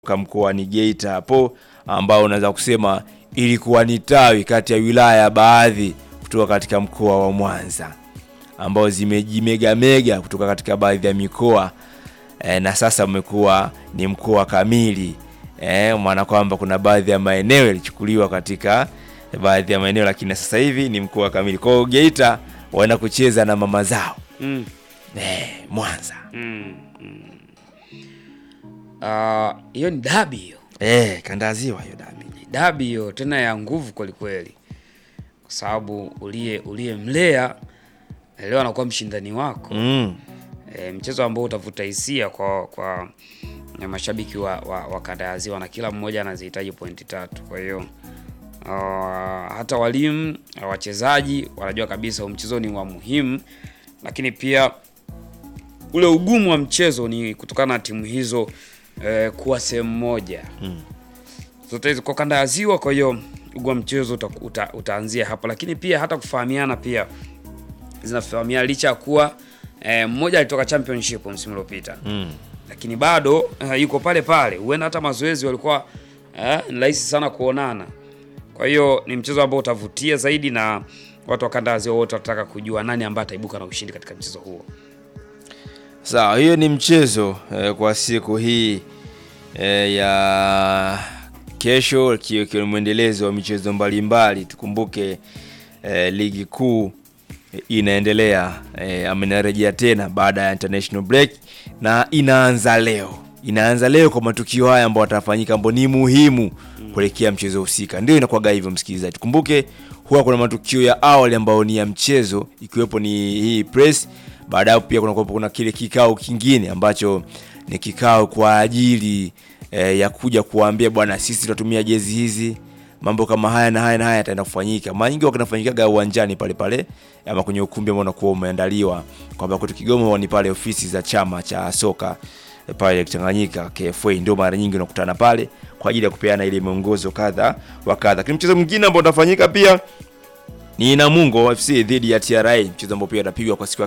mkoani Geita hapo, ambao unaweza kusema ilikuwa ni tawi kati ya wilaya baadhi kutoka katika mkoa wa Mwanza ambao zimejimegamega kutoka katika baadhi ya mikoa e, na sasa umekuwa ni mkoa kamili e, maana kwamba kuna baadhi ya maeneo yalichukuliwa katika baadhi ya maeneo, lakini sasa hivi ni mkoa kamili. Kwa hiyo Geita waenda kucheza na mama zao Mm. e, Mwanza Mm. Mm. Ah, hiyo ni dabi hiyo, e, kandaziwa hiyo dabi dabi hiyo tena ya nguvu kwelikweli, kwa sababu uliye uliyemlea leo anakuwa mshindani wako mm. e, mchezo ambao utavuta hisia kwa kwa na mashabiki wa, wa, wa kanda ya Ziwa na kila mmoja anazihitaji pointi tatu. Kwa hiyo uh, hata walimu wachezaji wanajua kabisa huu mchezo ni wa muhimu, lakini pia ule ugumu wa mchezo ni kutokana na timu hizo eh, kuwa sehemu moja Mm. zote hizo kwa kanda ya Ziwa. Kwa hiyo ugumu wa mchezo uta, uta, utaanzia hapo, lakini pia hata kufahamiana pia zinafahamiana licha ya kuwa eh, mmoja alitoka championship msimu uliopita Mm. lakini bado uh, yuko pale pale, huenda hata mazoezi walikuwa uh, ni rahisi sana kuonana. Kwa hiyo ni mchezo ambao utavutia zaidi na watu wa kanda ya Ziwa wote watataka kujua nani ambaye ataibuka na ushindi katika mchezo huo. Sawa, hiyo ni mchezo eh, kwa siku hii eh, ya kesho, ikiwa ikiwa ni mwendelezo wa michezo mbalimbali. Tukumbuke eh, ligi kuu eh, inaendelea eh, ama inarejea tena baada ya international break na inaanza leo, inaanza leo kwa matukio haya ambayo watafanyika, ambayo ni muhimu kuelekea mchezo husika. Ndio inakuwaga hivyo, msikilizaji. Tukumbuke huwa kuna matukio ya awali ambayo ni ya mchezo, ikiwepo ni hii press baadaye pia kuna, kuna kile kikao kingine ambacho ni kikao kwa ajili eh, ya kuja kuwaambia bwana, sisi tutatumia jezi hizi, mambo kama haya na haya na haya yataenda kufanyika. Mara nyingi kinafanyikaga uwanjani pale pale ama kwenye ukumbi ambao unakuwa umeandaliwa, kwamba kwetu Kigoma huwa ni pale ofisi za chama cha soka eh, pale Tanganyika KFA, ndio mara nyingi unakutana pale kwa ajili ya kupeana ile miongozo kadha wa kadha. Lakini mchezo mwingine ambao utafanyika pia ni Namungo FC dhidi ya TRA, mchezo ambao pia utapigwa kwa siku ya